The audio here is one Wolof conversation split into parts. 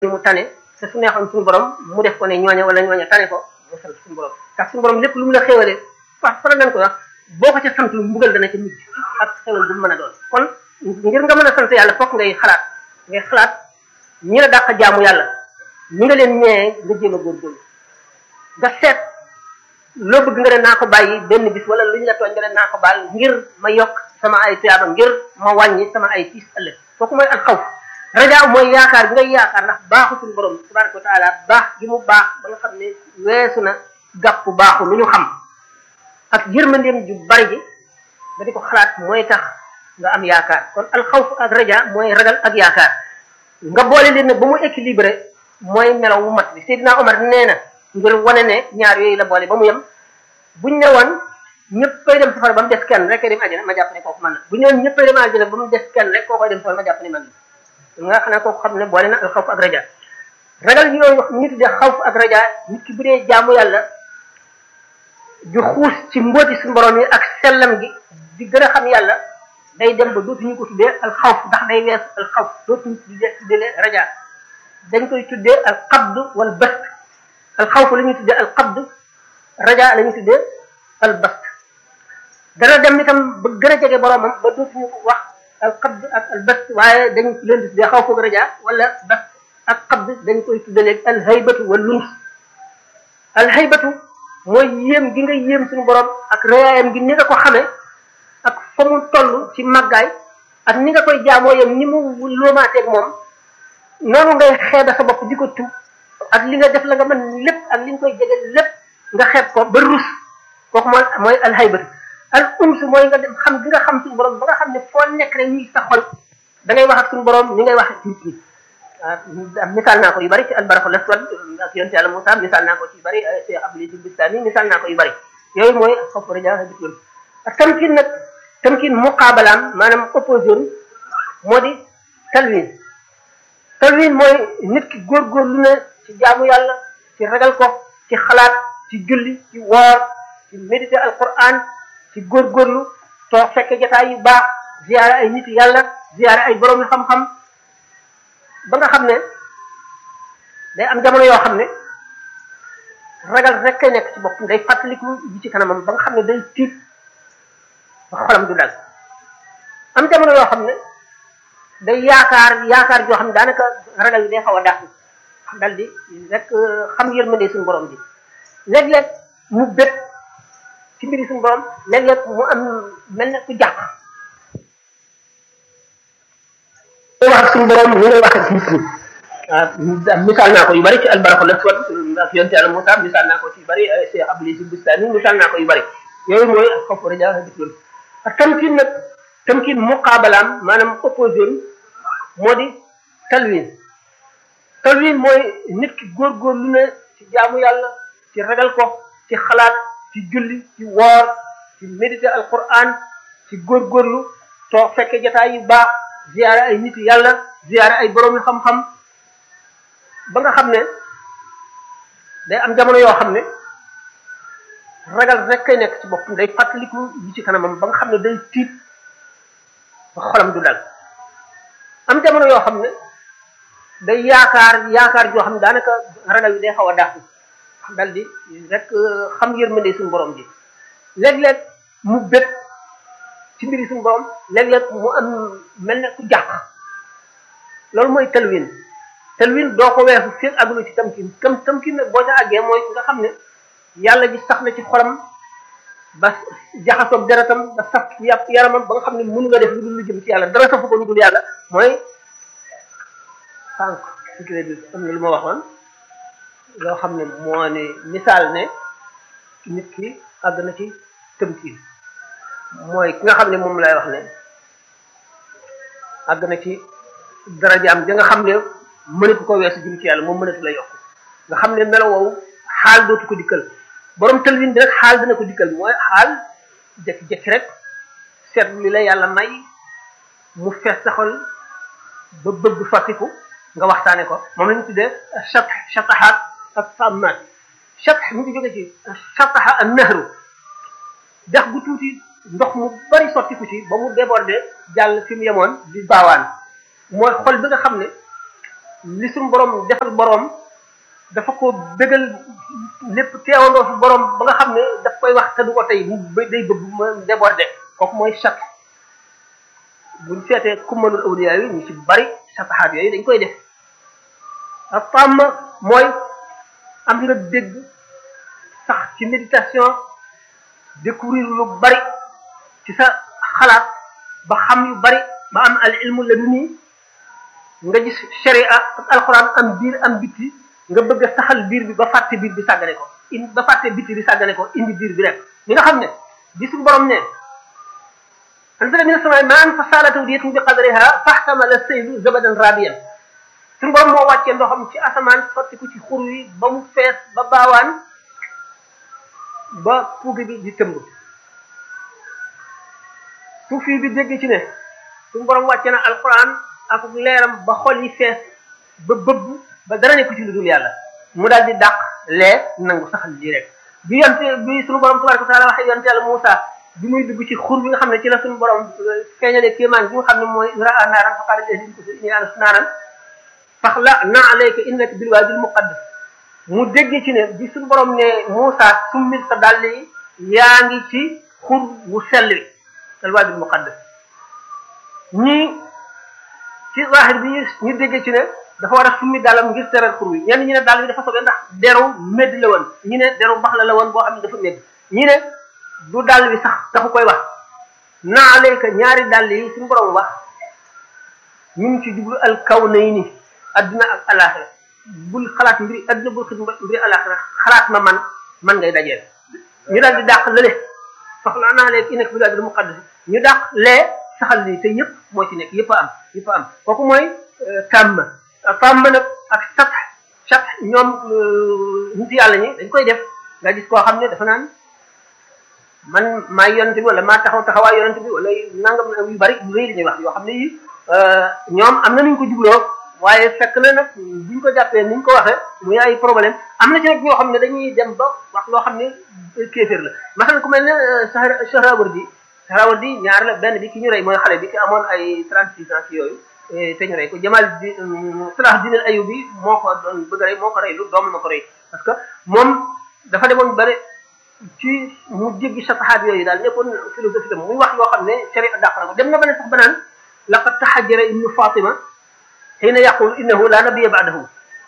mu tane te su neexoon suñu borom mu def ko ne ñooña wala ñooña tane ko mu sant suñu borom ndax suñu borom lépp lu mu la xéwalee fa faral nañ ko wax boo ko ca sant lu mbugal dana ca mujj ak xewal bu mu mën a doon kon ngir nga mën a sant yàlla fokk ngay xalaat ngay xalaat ñi la dàq jaamu yàlla ñi nga leen ñëwee nga jéem a góorgóorlu nga seet loo bëgg nga ne naa ko bàyyi benn bis wala lu ñu la tooñ nga ne naa ko baal ngir ma yokk sama ay tuyaaba ngir ma wàññi sama ay tiis ëllëg kooku mooy al xawf raja mooy yaakaar bi ngay yaakaar ndax baaxu suñu borom tabaraka wa taala baax gi mu baax ba nga xam ne weesu na gàpp baaxu lu ñu xam ak yërmandeem ju bari ji nga di ko xalaat mooy tax nga am yaakaar kon al xawf ak raja mooy ragal ak yaakaar nga boole leen nag ba mu équilibré mooy melaw wu mat bi Seydina Omar nee na ngir wane ne ñaar yooyu la boole ba mu yem buñ ne woon ñëpp koy dem safara ba mu des kenn rek dem àjjana ma jàpp ne kooku man na bu ñu woon ñëpp koy dem àjjana ba mu des kenn rek koo koy dem safara ma jàpp ne man na nga xam ne kooku xam ne boole na al xawf ak raja ragal yooyu wax ñu tuddee xawf ak raja nit ki bu dee jaamu yàlla ju xuus ci mbóoti suñu borom yi ak sellam gi di gën a xam yàlla day dem ba dootuñu ko tuddee al xawf ndax day wees al xawf dootuñu tuddee tuddee raja dañ koy tuddee al qabd wal bast al xawf la ñuy tuddee al qabd raja la ñuy tuddee al bast dana dem itam ba gën a jege boromam ba dootuñu ko wax al qabd ak al bast waaye dañ leen di tuddee xawf ak raja wala bast ak qabd dañ koy tuddee léegi al haybatu wal luns al haybatu mooy yéem gi nga yéem suñu borom ak rayaayam gi ni nga ko xamee ak fa mu toll ci màggaay ak ni nga koy jaamoo yam ni mu loomaateeg moom noonu ngay xeeba sa bopp di ko tuub ak li nga def la nga mën lépp ak li nga koy jege lépp nga xeeb ko ba rus kooku mooy mooy alhaybatu al ums mooy nga dem xam gi nga xam suñu borom ba nga xam ne foo nekk rek ñuy sa xol da ngay wax ak suñu borom ni ngay wax ak nit ñi misaal naa ko yu bari ci albaraxul aswad ak yonte yàlla Moussa misaal naa ko ci yu bari ci abli ci bistani misaal naa ko yu bari yooyu mooy xof raja dikloon ak tamkin nag tamkin muqaabalaam maanaam opposition moo di talwin talwin mooy nit ki góorgóorlu ne ci jaamu yàlla ci ragal ko ci xalaat ci julli ci woor ci méditer alquran ci góorgóorlu toog fekke jotaay yu baax ziyaare ay nit yàlla ziyaare ay borom yu xam-xam ba nga xam ne day am jamono yoo xam ne ragal rek kay nekk ci boppam day fàttaliku ji ci kanamam ba nga xam ne day tiit ba xolam du dal am jamono yoo xam ne day yaakaar yaakaar joo xam ne daanaka ragal yi day xaw a dàq dal di rek xam yërmande suñu borom bi léeg-léeg mu bët ci mbiri suñu borom léeg-léeg mu am mel ne ku jàq wax ak suñu borom ñu ngay wax ak nit ñi waaw misaal naa ko yu bari ci albaraxu la soit ak yonte yàlla Moussa misaal naa ko ci yu bari Cheikh Abdou si Bustani misaal naa ko yu bari yooyu mooy xof raja dikloon ak tamkin nag tamkin muqaabalaam maanaam opposition moo di talwin talwin mooy nit ki góorgóorlu ne ci jaamu yàlla ci ragal ko ci xalaat ci julli ci woor ci méditer alquran ci góorgóorlu toog fekke jotaay yu baax ziyaare ay nit yàlla ziyaare ay borom yu xam-xam ba nga xam ne day am jamono yoo xam ne ragal rek kay nekk ci boppam day fàttaliku yi ci kanamam ba nga xam ne day tiit ba xolam du dal am jamono yoo xam ne day yaakaar yaakaar joo xam ne daanaka ragal yi day xaw a dàq dal di rek xam yërmande suñu borom ji léeg-léeg mu bët ci mbiri suñu borom léeg-léeg mu am mel ne ku jàq loolu mooy talwin talwin doo ko weesu fii àggulu ci tamkin tam tamkin nag boo ca àggee mooy nga xam ne yàlla ji sax na ci xolam ba jaxasoog deretam ba saf yàpp yaramam ba nga xam ne mënu nga def lu dul lu jëm ci yàlla dara safu ko lu dul yàlla mooy sànq sécurité bi am na lu ma waxoon loo xam ne moo ne misaal ne nit ki àgg na ci tamkin mooy ki nga xam ne moom lay wax ne àgg na ci darajaam ja nga xam ne mënatu ko weesu jëm ci yàlla moom mënatu la yokk nga xam ne melo woowu xaal dootu ko dikkal borom talwin bi rek xaal dina ko dikkal mooy xaal jekki-jekki rek seetlu li la yàlla may mu fees sa xol ba bëgg fàttiku nga waxtaane ko moom la ñu tuddee chat chataxaat ak sammaat chat mu ngi jóge ci chataxa ak nahru dex gu tuuti ndox mu bari sottiku ci ba mu débordé jàll fi mu yemoon di baawaan mooy xol bi nga xam ne li suñu borom defal borom dafa ko bégal lépp teewandoo fi borom ba nga xam ne daf koy wax te du ko tey mu day bëgg ma débordé kooku mooy chat buñ seetee kummalul awliya yi ñu ci bari sataxaat yooyu dañ koy def ak fàmm mooy am nga dégg sax ci méditation découvrir lu bari ci sa xalaat ba xam yu bari ba am al ilmu la duni nga gis sharia ak alxuraan am biir am bitti nga bëgg a saxal biir bi ba fàtte biir bi sàggane ko in ba fàtte bitti bi sàggane ko indi biir bi rek li nga xam ne gisu borom ne anzala mina samaa'i maa'an fa saalat awdiyatun bi qadriha fahtamala saylu zabadan rabiyan suñu borom moo wàccee ndoxam ci asamaan sotti ko ci xur wi ba mu fees ba baawaan ba puugi bi di tëmb suufi bi dégg ci ne suñu borom wàcce na alquran ak leeram ba xol yi fees ba bëbb ba dara nekku ci lu dul yàlla mu daal di dàq lee nangu saxal lii rek bi yonte bi suñu borom tabaraka wa taala waxee yonte yàlla Muusa bi muy dugg ci xur bi nga xam ne ci la suñu borom feeñalee kéemaan bi nga xam ne mooy raa naaran fa qaala llaziina kafaru innii anastu naaran faxla' alayka innaka bil waadil muqaddas mu dégg ci ne bi suñu borom ne Muusa summil sa dàll yi yaa ngi ci xur wu sell wi al waadil muqaddas ñii ci zahir bi ñu dégg ci ne dafa war a summi dàllam ngir teral xur wi ñenn ñi ne dàll bi dafa sobee ndax deru médd la woon ñi ne deru bax la la woon boo xam ne dafa médd ñi ne du dàll bi sax taxu koy wax naa alayka ñaari dàll yi suñu borom wax ñu ngi ci jublu al kawnayni adduna ak alaxira bul xalaat mbiri adduna bul xit mbiri alaxira xalaat ma man man ngay dajeel ñu daal di dàq lële soxla naa léegi nekk bi daal di muqaddas ñu dàq lee saxal lii te yëpp moo ci nekk yëpp a am yëpp a am kooku mooy tàmm tàmm nag ak sat sat ñoom nit yàlla ñi dañ koy def nga gis koo xam ne dafa naan man maa yonent bi wala maa taxaw taxawaay yonent bi wala nangam yu bari yu rëy li ñuy wax yoo xam ne yi ñoom am na nuñ ko jubloo waaye fekk na nag buñ ko jàppee niñ ko waxee muy ay problème am na ci nag ñoo xam ne dañuy dem ba wax loo xam ne kéeféer la masalan ku mel ne Sahrawardi Sahrawardi ñaar la benn bi ki ñu rey mooy xale bi ki amoon ay 36 ans yooyu te ñu rey ko Jamal di Salah Din al Ayubi moo ko doon bëgg a rey moo ko rey lu doom ma ko rey parce que moom dafa demoon bare ci mu jéggi saxaat yooyu daal nekkoon philosophie tam muy wax yoo xam ne sharia dàq na ko dem na ba ne sax ba naan laqad tahajjara ibnu Fatima xiina yaqul innahu la nabiyya ba'dahu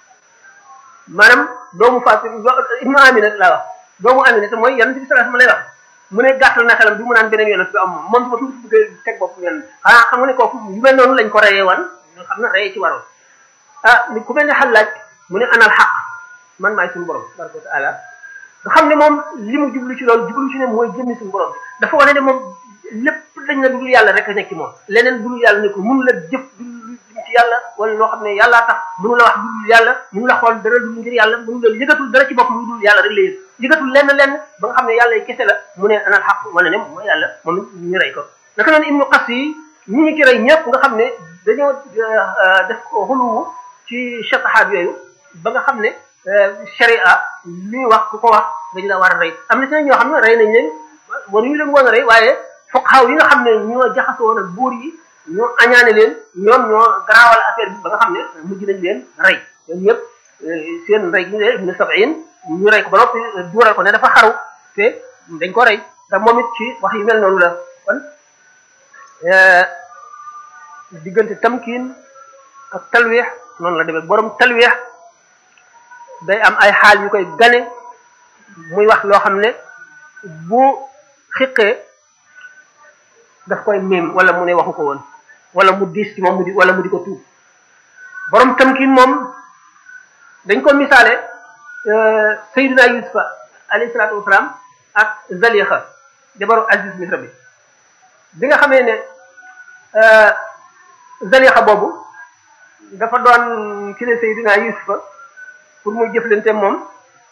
maanaam doomu Fatima ibnu Amina laa wax doomu Amina te mooy yonent bi sallallahu alayhi wasallam lay wax mu ne gàttal na xelam bi mu naan beneen yonent bi am moom moom su ma tuuti bëgg teg bopp yonent xanaa xam nga ne kooku yu mel noonu lañ ko reyee wan nga xam ne reyee ci waroon ah ni ku mel ne xalaaj mu ne anal xaq man maay suñu borom tabaraka wa taala nga xam ne moom li mu jublu ci loolu jublu ci ne mooy jëmmi suñu borom dafa wane ne moom lépp dañ na dul yàlla rek a nekk ci moom leneen dul yàlla ne ko mun la jëf dul ci yàlla wala loo xam ne yàllaa tax mënu la wax dul yàlla mënu la xool dara dul ngir yàlla mënu la yëgatul dara ci bopp lu dul yàlla rek la yëg yëgatul lenn lenn ba nga xam ne yàlla kese la mu ne anal xaq wane ne mooy yàlla moom ñu rey ko naka noonu ibnu qas yi ñi ñu ci rey ñëpp nga xam ne dañoo def ko xuluwu ci shatahaat yooyu ba nga xam ne sharia li ñu wax ku ko wax dañu la war a rey am na ci ñoo xam ne rey nañ leen waruñu leen woon a rey waaye fuqahaa yi nga xam ne ñoo jaxasoo woon ak buur yi ñoo añaane leen ñoom ñoo garaawal affaire bi ba nga xam ne mujj nañ leen rey ñoom ñëpp seen rey gi ne ibnu sab'in ñu rey ko ba noppi duural ko ne dafa xaru te dañ ko rey te moom it ci wax yu mel noonu la kon diggante tamkiin ak talweex noonu la demee borom talweex day am ay xaal yu koy gane muy wax loo xam ne bu xiqee daf koy miim wala mu ne waxu ko woon wala mu diis ci moom mu di wala mu di ko tuub borom tamkiin moom dañ ko misaale Seydina Yusufa alayhi salaatu wasalaam ak Zalixa jabaru Aziz Misra bi bi nga xamee ne Zalixa boobu dafa doon ki ne Seydina Yusufa pour muy jëflante moom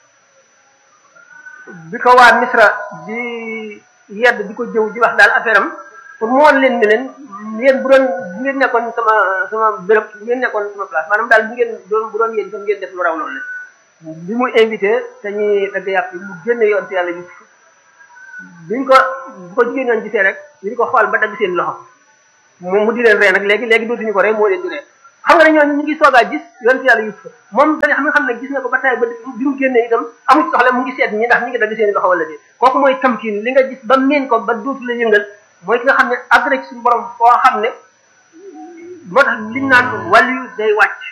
bi ko waa Misra di yedd di ko jëw di wax daal affaire am pour mu woon leen ne leen yéen bu doon bu ngeen nekkoon sama sama béréb bu ngeen nekkoon sama place maanaam daal bu ngeen doon bu doon yéen tam ngeen def lu raw loolu la bi muy invité dañuy dagg yàpp mu génne yoon ci yàlla Yusuf biñ ko bu ko jigéen ñoon gisee rek ñu di ko xool ba dagg seen loxo moom mu di leen ree nag léegi léegi dootuñu ko ree moo leen di ree xam nga ne ñooñu ñu ngi soogaa gis yonent yàlla Yuusuf moom da nga xam nga xam ne gis na ko ba tey ba bi mu génnee itam amu ci soxla mu ngi seet ñi ndax ñi ngi dagg seen loxo wala déet kooku mooy tamkin li nga gis ba miin ko ba dootu la yëngal mooy ki nga xam ne àgg na ci suñu borom foo xam ne moo tax liñ naan wàllu day wàcc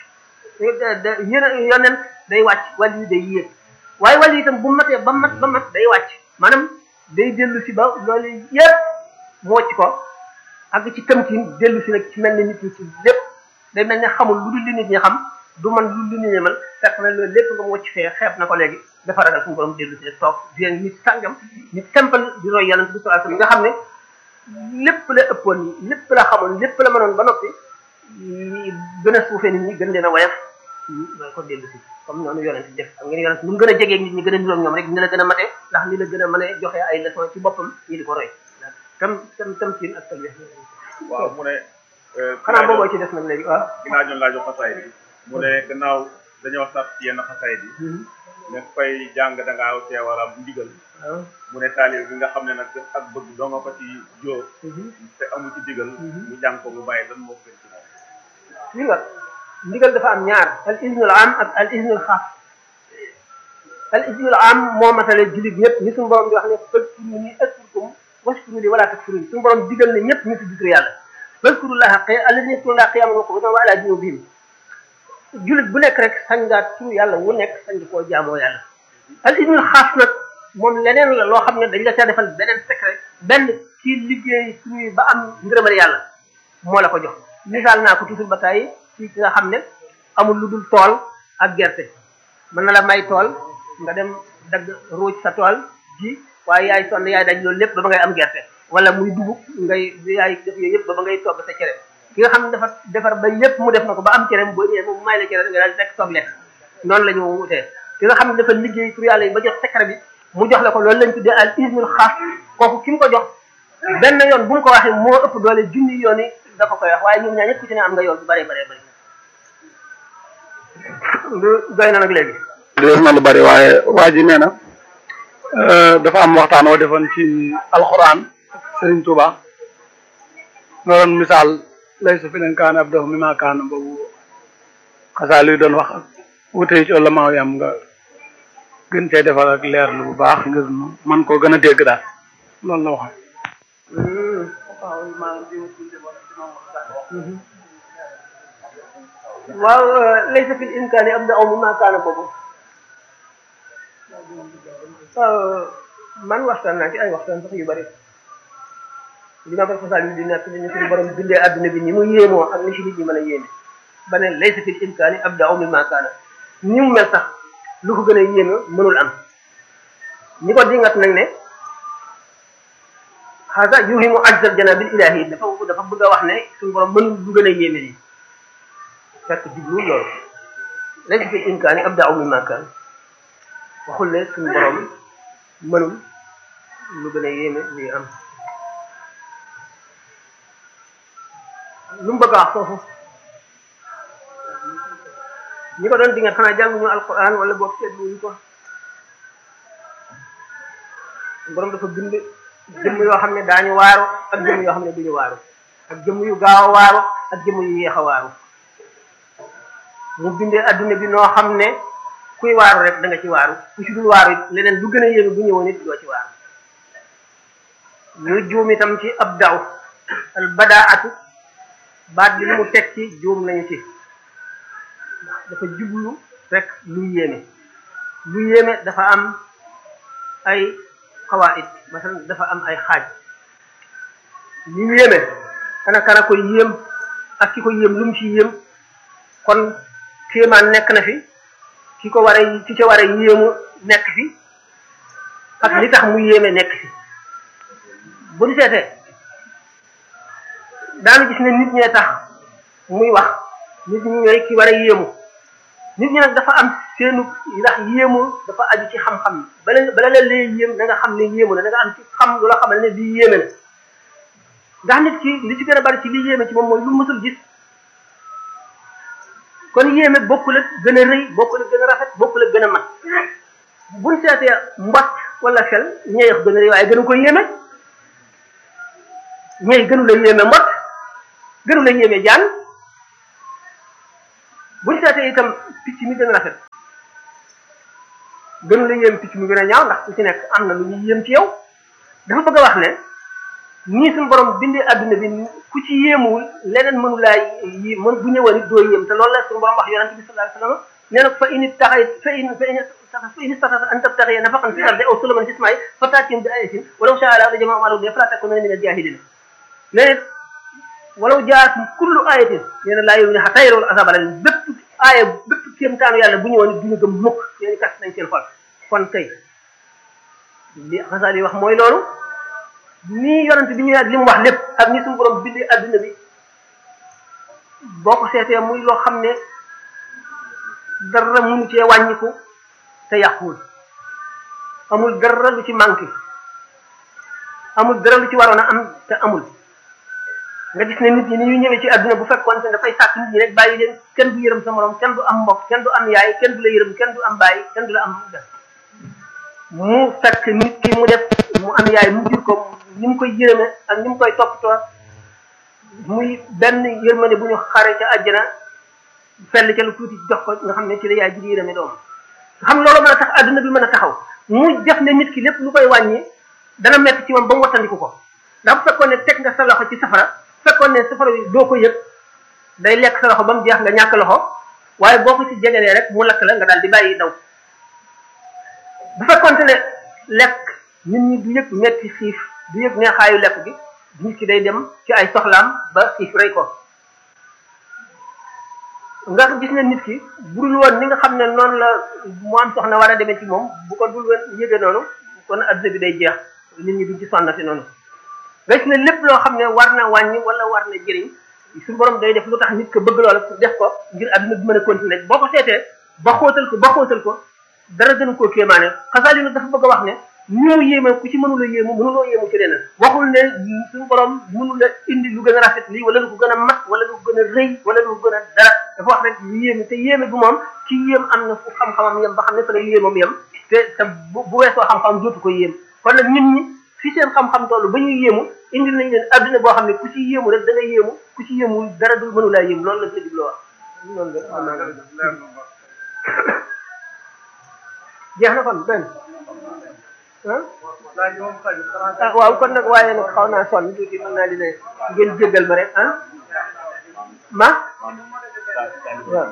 yéen yoneen day wàcc wàllu day yéeg waaye wàllu itam bu matee ba mat ba mat day wàcc maanaam day dellu si ba loolu yépp mu wàcc ko àgg ci tamkin dellu si nag ci mel ni nit ñi ci lépp day mel ne xamul lu dul li nit ñi xam du man lu lu nit ñi man fekk na loolu lépp nga mu wàcc fee xeeb na ko léegi dafa ragal suñu borom dellu si rek toog di nit sàngam nit simple di roy yàlla bi sallallahu alayhi wasallam nga xam ne lépp la ëppoon lépp la xamoon lépp la mënoon ba noppi gën a suufee nit ñi gën leen a woyof loolu ko dellu si comme noonu yonent def xam ngeen yonent mu gën a jegee nit ñi gën a niroog ñoom rek ni la gën a mate ndax ni la gën a mën a joxe ay leçon ci boppam ñi di ko roy tam tam tam siin ak talwe waaw mu ne xanaa booboo ci des nag léegi waaw ginnaaw ñoom laa jox xasaay bi mu ne gannaaw dañoo sat ci yenn xasaay bi ne fay jàng da ngaa tee war a am ndigal mu ne taalib bi nga xam ne nag ak bëgg doo nga ko ci jóor te amu ci digal mu jàng ko mu bàyyi lan moo gën ci moom li nga ndigal dafa am ñaar al iznul am ak al iznul xaas al iznul am moo matale jullit ñëpp ni suñu borom di wax ne fadkuru ni askurkum washkuru li wala takfurun suñu borom digal ne ñëpp ñu tudd tur yàlla fadkurullaha qi alladhina yadhkurullaha qiyaman wa qu'udan wa ala junubihim jullit bu nekk rek sañ ngaa tur yàlla wu nekk sañ koo jaamoo yàlla al iznul xaas nag moom leneen la loo xam ne dañ la ca defal beneen secret benn ci liggéey tur yi ba am ngërëmal yàlla moo la ko jox misaal naa ko toujours ba tey ci ki nga xam ne amul lu dul tool ak gerte mën na la may tool nga dem dagg ruuj sa tool ji waaye yaay sonn yaay daj loolu lépp ba ba ngay am gerte wala muy dugub ngay yaay def yooyu yëpp ba ba ngay togg sa cere ki nga xam ne dafa defar ba lépp mu def na ko ba am cere boo ñëwee moom may la cere nga daal di rek toog lekk noonu la ñu wutee ki nga xam ne dafa liggéey pour yàlla yi ba jox secret bi mu jox la ko loolu lañ tuddee al ismul xaas kooku ki mu ko jox benn yoon bu mu ko waxee moo ëpp doole junni yoon yi dafa koy wax waaye ñoom ñaar ñëpp ku ci ne am nga yoon bu bëree bëree bëri lu doy na nag léegi des na lu bari waaye waa ji nee na dafa am waxtaan woo defoon ci alxuraan Serigne Touba nga doon misaal lay su fi leen kaan ab dox mi maa kaan boobu xasaa luy doon wax ak wutee ci la maaw yam nga gën cee defal ak leer lu bu baax ngir nu man koo gën a dégg daal loolu la wax waaw laysa fil imkaani abda'u mimma kaana boobu man waxtaan naa ci ay waxtaan sax yu bari li ma ko fasal yi di nekk ni suñu borom bindee adduna bi ni mu yéemoo ak ni ci nit ñi mën a yéeme ba ne laysa fil imkaani abda'u mimma kaana ni mu mel sax lu ko gën a yéeme mënul am ñi ko dingat nag ne xaasa yuhimu ajzal janabil ilahi dafa dafa bëgg a wax ne suñu borom mënul lu gën a yéeme nii fekk jublu loolu laysa fil imkaani abda'u mimma kaana waxul ne suñu borom mënul lu gën a yéeme luy am lu mu bëgg a wax foofu ñi ko doon dinga xanaa jànguñu alquran wala boog seetluñu ko borom dafa bind jëmm yoo xam ne daañu waaru ak jëmm yoo xam ne duñu waaru ak jëmm yu gaaw a waaru ak jëmm yu yéex a waaru mu bindee adduna bi noo xam ne kuy waaru rek da nga ci waaru ku ci dul waaru it leneen lu gën a yéeme bu ñëwoon it doo ci waaru ñu juum itam ci ab daw al badaatu baat bi li mu teg ci juum nañu ci dafa jublu rek lu yéeme lu yéeme dafa am ay xawaid masalan dafa am ay xaaj li yéeme ana kana koy yéem ak ki ko yéem lu mu ci yéem kon kéemaan nekk na fi ki ko war a ki ca war a yéemu nekk fi ak li tax mu yéeme nekk fi bu ñu seetee daanu gis ne nit ñee tax muy wax nit ñi ñooy ki war a yéemu nit ñi nag dafa am seenu ndax yéemu dafa aju ci xam-xam bala bala la lee yéem da nga xam ne yéemu na da nga am ci xam lu la xamal ne lii yéeme na ndax nit ki li ci gën a bari ci li yéeme ci moom mooy lu mësul gis kon yéeme bokkul ak gën a rëy bokkul ak gën a rafet bokkul ak gën a mat buñ seetee mbott wala xel ñeex gën a rëy waaye gënu ko yéeme ñeex gënu la yéeme mbott gënu la yéeme jaan itam picc mi gën a rafet gën la yéem picc mi gën a ñaaw ndax ku ci nekk am na lu ñuy yéem ci yow dafa bëgg a wax ne nii suñu borom bindee adduna bi ku ci yéemuwul leneen mënu laa yi mën bu ñëwoon it doo yéem te loolu la suñu borom wax yonente bi sallallahu alayhi wasallam nee na fa in taxay fa in fa in fa in istata an tabtaxiya nafaqan fi ardi aw sulaman fi smaai fa taatim bi ayatin walaw shaa Allah la jamaa maalu de fala takuna min al-jahilin nee na walaw jaat kullu ayatin nee na laa yow ne xataa yarawul azaba la bépp aaya bépp kéemtaanu yàlla bu ñëwoon it duñu gëm mukk nee kat nañ seen xol kon kay li xasaal yi wax mooy loolu nii yonent bi ñëwee ak li mu wax lépp ak ni suñu borom bindee adduna bi boo ko seetee muy loo xam ne dara mënu cee wàññiku te yàquwul amul dara lu ci manqué amul dara lu ci waroon a am te amul nga gis ne nit ñi ni ñuy ñëwee ci adduna bu fekkoon ne dafay sàkk nit ñi rek bàyyi leen kenn du yërëm sa morom kenn du am mbokk kenn du am yaay kenn du la yërëm kenn du am bàyyi kenn du la am def mu fekk nit ki mu def mu am yaay mu jur ko ni mu koy yërëme ak ni mu koy toppatoo muy benn yërmande bu ñu xare ca àjjana fell ca lu tuuti jox ko nga xam ne ci la yaay ji di yërëme doom nga xam loolu mën a tax adduna bi mën a taxaw mu def ne nit ki lépp lu koy wàññi dana metti ci moom ba mu wattandiku ko ndax bu fekkoon ne teg nga sa loxo ci safara fekkoon ne safara bi doo ko yëg day lekk sa loxo ba mu jeex nga ñàkk loxo waaye boo ko ci jegelee rek mu lakk la nga daal di bàyyi daw bu fekkoonte ne lekk nit ñi du yëg metti xiif du yëg neexaayu lekk gi nit ki day dem ci ay soxlaam ba xiif rey ko nga gis ne nit ki budul woon ni nga xam ne noonu la mu am soxna war a demee ci moom bu ko dul woon yëge noonu kon adduna bi day jeex nit ñi duñ ci sonnati noonu nga gis ne lépp loo xam ne war na wàññi wala war na jëriñ suñu borom day def lu tax nit ko bëgg loola pour def ko ngir adduna bi mën a continuer boo ko seetee ba xóotal ko ba xóotal ko dara gën koo kéemaane xasaali nag dafa bëgg a wax ne ni mu yéeme ku ci mënula yéemu mënuloo yéemu ci leneen waxul ne suñu borom mënula indi lu gën a rafet lii wala lu ko gën a mat wala lu ko gën a rëy wala lu ko gën a dara dafa wax rek lu yéeme te yéeme bu moom ci yéem am na fu xam-xamam yem ba xam ne fa la yéemam yem te te bu bu weesoo xam-xam dootu ko yéem kon nag nit ñi fi seen xam-xam toll ba ñuy yéemu indi nañ leen adduna boo xam ne ku ci yéemu rek da nga yéemu ku ci yéemu dara du mënulaa yéem loolu la sa jubloo wax noonu la jeex na kon benn ah waaw kon nag waaye nag xaw naa sonn tuuti mën naa di ne ngeen jéggal ma rek ah ma waaw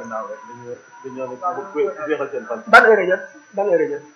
ban heure jot ban heure jot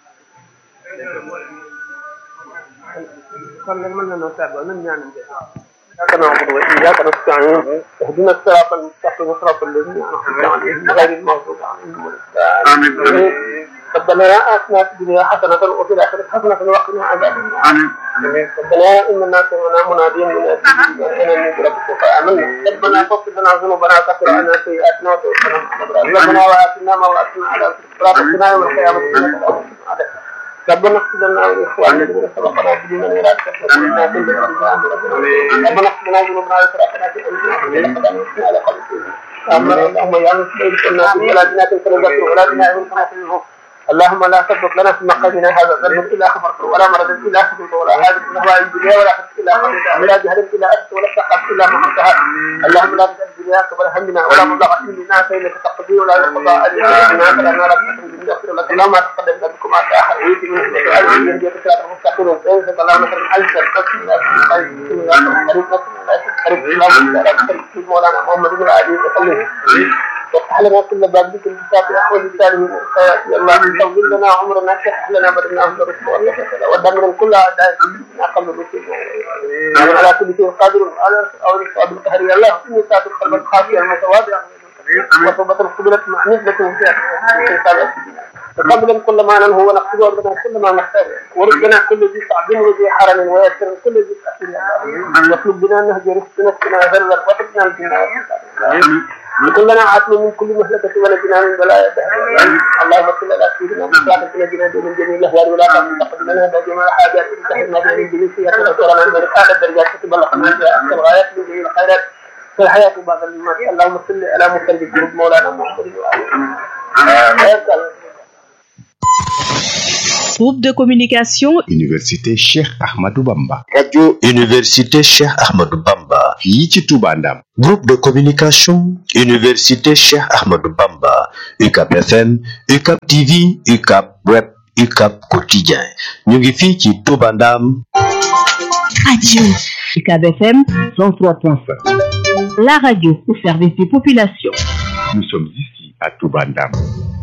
kon nag mën na noo tàggoo nan ñaanante إياك نعبد وإياك نستعين اهدنا الصراط المستقيم صراط الذين أنعمت عليهم غير المغضوب عليهم ولا الضالين ربنا آتنا في الدنيا حسنة وفي الآخرة حسنة وقنا عذاب النار ربنا إننا سمعنا مناديا ينادي بالإيمان أن ربك فآمنا ربنا فاغفر لنا ذنوبنا وكفر عنا سيئاتنا وتوفنا مع الأبرار ربنا وآتنا ما وعدتنا على صراطنا يوم القيامة إنك على ربنا اغفر لنا ولاخواننا الذين سبقنا بالايمان ولا تكفرنا بالله ربنا اغفر لنا ذنوبنا واسرافنا في امرنا لقد انزلنا على قلبك اللهم يا مسلم كنا في بلادنا تنكر ولا بنا من كما اللهم لا تسبق لنا في مقامنا هذا ذنب الا خبرته ولا مرض الا خبرته ولا حاجه من هواء الدنيا ولا حدث الا خبرتها ولا جهل الا انت ولا شقه الا ما حمدها اللهم لا تجعل الدنيا كبر همنا ولا مبلغ علمنا فانك تقضي ولا يقضى علينا فلا نرى يغفر لك اللهم تقدم ذنبكم ما تاخر ويجي من السؤال من يهديك صراط المستقيم وينزل اللهم خير العزه بسم الله بسم الله بسم الله مولانا محمد بن علي وسلم وافتح لنا كل باب بك الكتاب احوال السالمين يا الله طول لنا عمرنا شح لنا بدنا اهل الرشد ودمر كل اعداء قبل الرسول على كل شيء قادر على او الصعب القهر يا الله اني ساعد القلب الخافي المتواضع وتوبة القبلة مع نسبة تقبلا كل ما ننهو ونقصد ربنا كل ما نختار وربنا كل ذي صعب وذي حرم ويسر كل ذي تأثير واطلب بنا نهج رزق نفسنا ذرا وتبنا الجنة كلنا عاتم من كل مهلكة ونجنا من بلايا اللهم صل على سيدنا محمد نجنا من جميع الاهوال ولا تقبل لنا بجميع الحاجات انتهينا بها من جميع سيئات وصورنا من اعلى الدرجات تبلغنا بها اقصى الغايات من جميع الخيرات في الحياة بعد الممات اللهم صل على مسلم الجنود مولانا محمد وآله Groupe de communication Université Cheikh Ahmadou Bamba. Radio Université Cheikh Ahmadou Bamba. fii ci Touba Ndam. Groupe de communication Université Cheikh Ahmadou Bamba. UCAP FM, UCAP TV, UCAP Web, UCAP Quotidien. ñu ngi fii ci Touba Ndam. Radio UCAB FM 103.5. la radio au service des populations. Nous sommes ici à Touba Ndam.